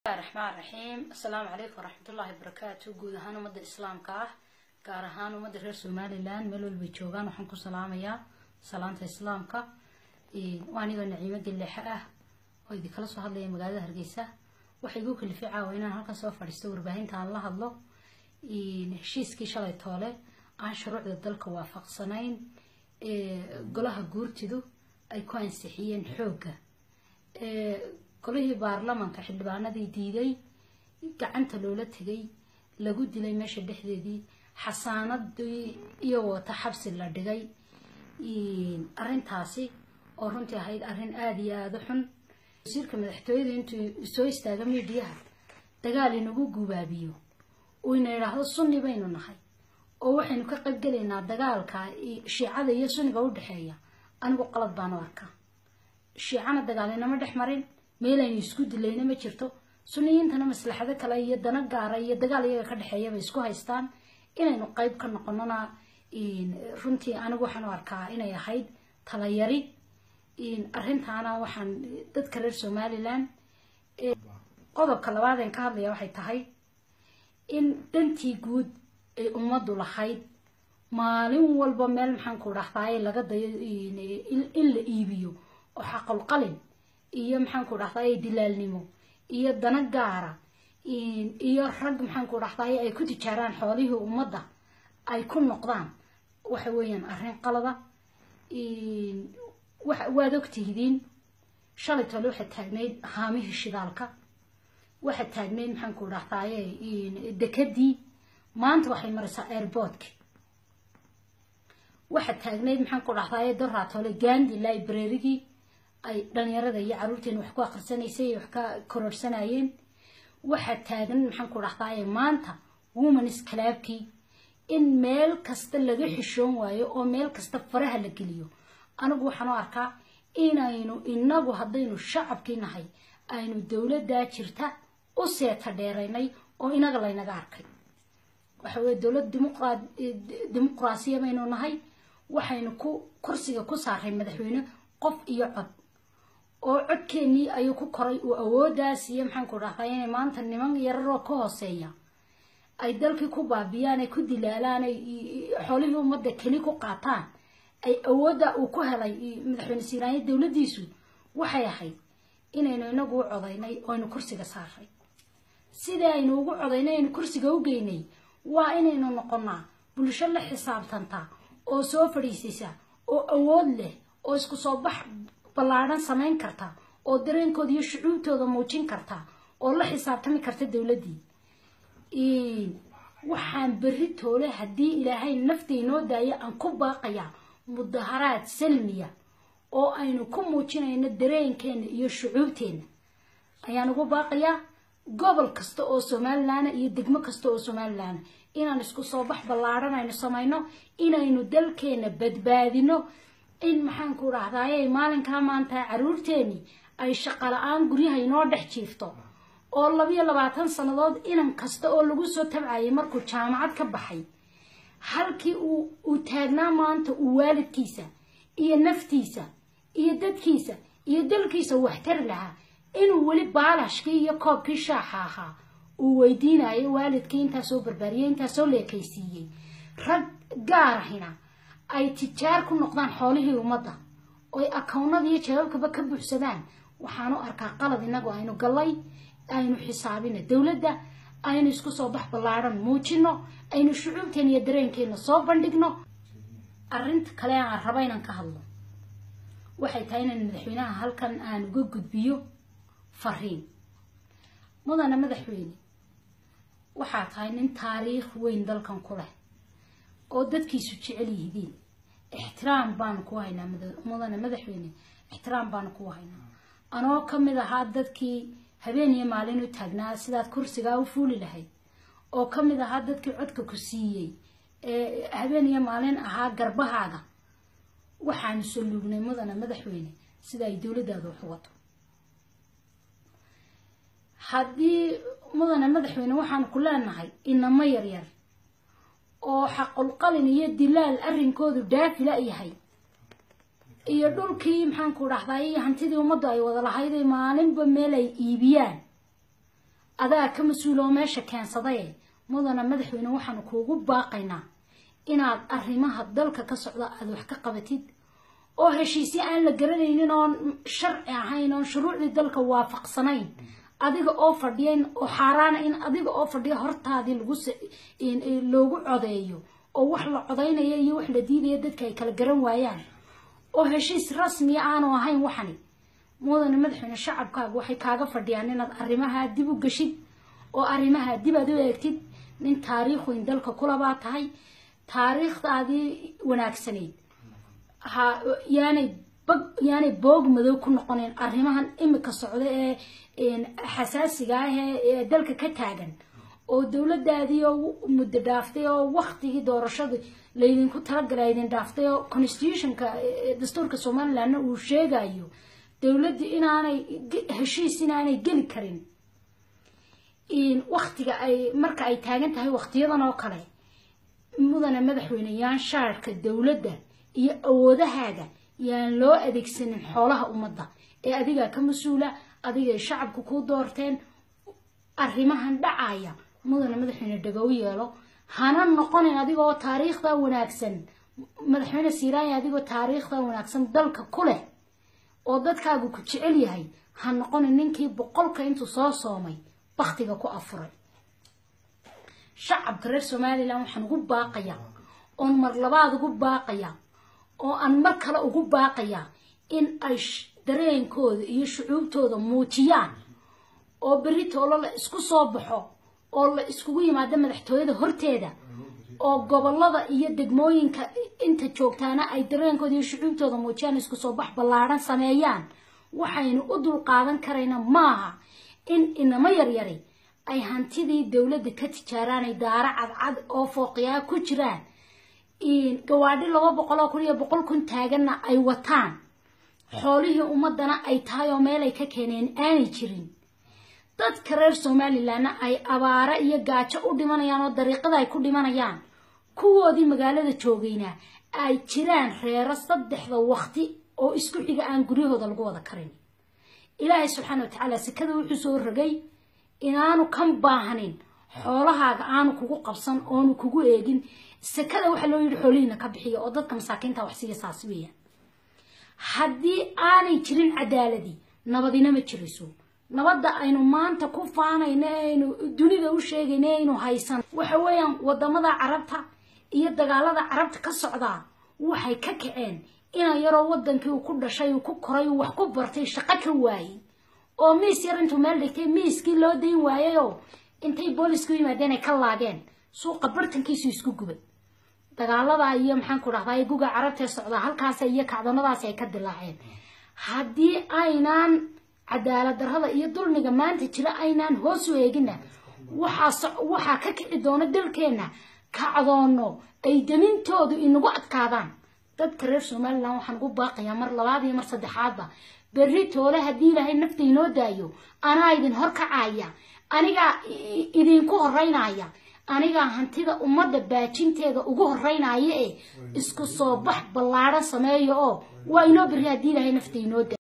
raxmaan raxiim assalaamu calaykum waraxmatullaahi wabarakaatu guud ahaan ummadda islaamka ah gaar ahaan ummadda reer somalilan meel walbay joogaan waxaan ku salaamayaa salaanta islaamka waa anigoo naciimo gilleexe ah oo idinkala soo hadlaya magaalada hargeysa waxay igu kalifay caawa inaan halkan soo fadhiisto warbaahinta aan la hadlo heshiiskii shalay toole aan shuruucda dalka waafaqsanayn golaha guurtidu ay ku ansixiyeen xoogga golihii baarlamanka xildhibaanadii diiday gacanta loola tegay lagu dilay meesha dhexdeedii xasaanadii iyo wata xabsi la dhigay arintaasi oo runtii ahayd arrin aada iyo aada u xun wasiirka madaxtooyada intuu soo istaaga miidhiyaha dagaal inagu gubaabiyo uu ina idhaahdo sunni baynu nahay oo waxaynu ka qaybgelaynaa dagaalka shiicada iyo sunniga u dhexeeya anigu qalad baan u arkaa shiicana dagaalinama dhex marin meelaynu isku dilayna ma jirto suniyiintana maslaxado kale iyo dana gaara iyo dagaal iyaga ka dhexeeya bay isku haystaan inaynu qeyb ka noqonona runtii anigu waxaan u arkaa inay ahayd talayari arintaana waxaan dadka reer somalilan qodobka labaadeen ka hadlaya waxay tahay in dhantii guud ay ummaddu lahayd maalin walba meel maxaanku dhahdaay laga dayo in la iibiyo oo xaqulqalin iyo maxaanku dhahdaay dilaalnimo iyo dana gaara iyo rag maxaanku dhahdaay ay ku tijaaraan xoolihii ummadda ay ku noqdaan waxa weeyaan arrin qalada waad ogtihidiin shalay tole waxaad taagnayd haamihii shidaalka waxaad taagnayd maxaanku dhahdaaye dekadii maanta waxay maraysaa airboodki waxaad taagnayd maxaanku dhahdaaye doraatole gandi librarygii ay dhalinyarada iyo caruurteena wax ku akhrisanaysay wax ka kororsanayeen waxaad taagan maxaanku dhahdaaye maanta womans calaabkii in meel kasta laga xishoon waayo oo meel kasta faraha la geliyo anigu waxaan u arkaa inaynu inagu haddaynu shacabkii nahay aynu dowladdaa jirta u seeta dheeraynay oo inaga laynaga arkay waxa weye dowlad dimuqraasiya baynu nahay waxaynu ku kursiga ku saaray madaxweyne qof iyo cod oo codkeennii ayuu ku koray uu awooddaas iyo maxaanku dhahdaa inay maanta niman yararoo ka hooseeya ay dalkii ku baabiyaan ay ku dilaalaan ay xoolihii ummadda keli ku qaataan ay awoodda uu ku helay madaxweyne siiraanya dowladdiisu waxay ahayd inaynu inagu u codaynay oo aynu kursiga saaray sidai aynu ugu codaynay aynu kursiga u geynay waa inaynu noqonnaa bulsho la xisaabtanta oo soo fadhiisaysa oo awood leh oo isku soo bax ballaadhan samayn karta oo dareenkooda iyo shucuubtooda muujin karta oo la xisaabtami karta dowladdii waxaan berri toole haddii ilaahay nafta inoo daaya aan ku baaqayaa mudaharaad salmiya oo aynu ku muujinayno dareenkeena iyo shucuubteena ayaan ugu baaqayaa gobol kasta oo somalilan iyo degmo kasta oo somalilan inaan isku soo bax ballaadhan aynu samayno inaynu dalkeena badbaadino in maxaanku dhahdaayey maalinkaa maanta caruurteeni ay shaqo la-aan guryaha inoo dhex jiifto oo labiyo labaatan sannadood inan kasta oo lagu soo tabcayay markuu jaamacad ka baxay halkii uu taagnaa maanta uu waalidkiisa iyo naftiisa iyo dadkiisa iyo dalkiisa waxtar lahaa inuu weli baalashkii iyo koobkii shaaxa ahaa uu weydiinayo waalidkii intaasoo barbaariyey intaasoo leekaysiiyey rag gaarahina ay tijaar ku noqdaan xoolihii ummadda oy akawnada iyo jawaabkaba ka buuxsadaan waxaanu arkaa qalad inagu aynu gallay aynu xisaabina dowladda aynu isku soo bax ballaadhan muujino aynu shucuubteena iyo dareenkeena soo bandhigno arrinta kale aan raba inaan ka hadlo waxay tahay inaan madaxweynaha halkan aan uga gudbiyo fariin mudana madaxweyne waxaa tahay nin taariikh weyn dalkan ku leh oo dadkiisu jecel yihidiin ixtiraam baanu ku haynaa mudane madaxweyne ixtiraam baanu ku haynaa anoo ka mid ahaa dadkii habeen iyo maalin u taagnaa sidaad kursigaa u fuuli lahayd oo ka mid ahaa dadkii codka ku siiyey ee habeen iyo maalin ahaa garbahaaga waxaanu saluugnay mudane madaxweyne sida ay dowladdaada wax wato haddii mudane madaxweyne waxaanu ku leenahay inamo yaryar oo xaqulqalin iyo dilaal arrinkoodu daafila yahay iyo dhulkii maxaanku dhahdaa iyo hantidii ummaddu ay wada lahayday maalinba meel ay iibiyaan adaa ka mas-uuloo meesha keensadaye mudana madaxweyne waxaanu kuugu baaqaynaa inaad arrimaha dalka ka socda aada wax ka qabatid oo heshiisyo aan la garanaynin oon sharci ahayn oon shuruucdii dalka waafaqsanayn adiga oo fadhiyan oo xaaraana in adiga oo fadhiya hortaadii lagu loogu codeeyo oo wax la codaynaya iyo wax la diidaya dadka ay kala garan waayaan oo heshiis rasmiya aanu ahayn waxani mudane madaxweyne shacabkaagu waxay kaaga fadhiyaan inaad arrimahaa dib u geshid oo arrimahaa dib aad u eegtid nin taariikh weyn dalka kulabaa tahay taariikhdaadii wanaagsanayd ha yaanay bag yaanay boog madow ku noqonayn arrimahan imika socda ee xasaasiga ah ee dalka ka taagan oo dowladaadii oo muddo dhaaftay oo waktigii doorashada laydinku talagalay idin dhaaftay oo constitutionka dastuurka somalilandna uu sheegayo dowladdu inaanay heshiis inaanay geli karin waktiga ay marka ay taagan tahay waktiyadan oo kale mudane madaxweyne yaan shaarka dowladda iyo awoodahaaga yaan loo adeegsanin xoolaha ummadda ee adigaa ka mas-uula adigay shacabku kuu doorteen arrimahan dhacaya mudane madaxweyne dhagow yeelo hana noqonin adigoo taariikhda wanaagsan madaxweyne siiraanya adigoo taariikhda wanaagsan dalka ku leh oo dadkaagu ku jecel yahay ha noqonin ninkii boqolka intuu soo soomay baktiga ku afuray shacabka reer somalilan waxaan ugu baaqayaa oon mar labaad ugu baaqayaa oo aan mar kale ugu baaqayaa in ay dareenkooda iyo shucuubtooda muujiyaan oo berri toolo la isku soo baxo oo la iskugu yimaado madaxtooyada horteeda oo gobolada iyo degmooyinka inta joogtaana ay dareenkooda iyo shucuubtooda muujiyaan isku soo bax ballaadhan sameeyaan waxaynu u dulqaadan karayna maaha in inamo yaryari ay hantidii dowladda ka tijaaraan ay daaro cadcad oo fooqiyaa ku jiraan gawaadhi laba boqol oo kun iyo boqol kun taaganna ay wataan xoolihii ummadana ay tahay oo meel ay ka keeneen aanay jirin dadka reer somalilanna ay abaare iyo gaajo u dhimanayaan oo dariiqada ay ku dhimanayaan kuwoodii magaalada joogayna ay jiraan reero saddexda waqti oo isku xiga aan guryahooda lagu wada karin ilaahay subxaana wa tacaala sekada wuxuu soo rogay inaanu kan baahanin xoolahaaga aanu kugu qabsan oonu kugu eegin sekada waxaa loo yidhi xoolihiina ka bixiya oo dadka masaakiinta wax siiya saas weeyaan haddii aanay jirin cadaaladii nabadina ma jirayso nabadda aynu maanta ku faanayno aynu dunida u sheegayno aynu haysan waxa weeyaan wadamada carabta iyo dagaalada carabta ka socdaa waxay ka kaceen inan yaroo wadankii uu ku dhashay uu ku koray uu wax ku bartay shaqo ka waayey oo miis yar intuu meel dhigtay miiskii loo dayn waayayoo intay boolisku yimaadeen ay ka laageen suuqa bartankiisu isku gubay dagaalada iyo maxaan ku dhahdaa guga carabtee socdaa halkaas iyo kacdoonadaasi ay ka dilaaceen haddii aynaan cadaalad darrada iyo dulmiga maanta jira aynaan hoos u eegina waxaa ka kici doona dalkeenna kacdoono ay damintoodu inagu adkaadaan dadka reer somalilan waxaan ugu baaqayaa mar labaad iyo mar saddexaadba berri toole haddii ilaahay nafta inoo daayo anaa idin horkacaya anigaa idinku horeynaya anigaa hantida ummadda baajinteeda ugu horeynaya ee isku soo bax ballaadhan sameeya oo waa inoo berri haddii ilaahay nafta inoo daayo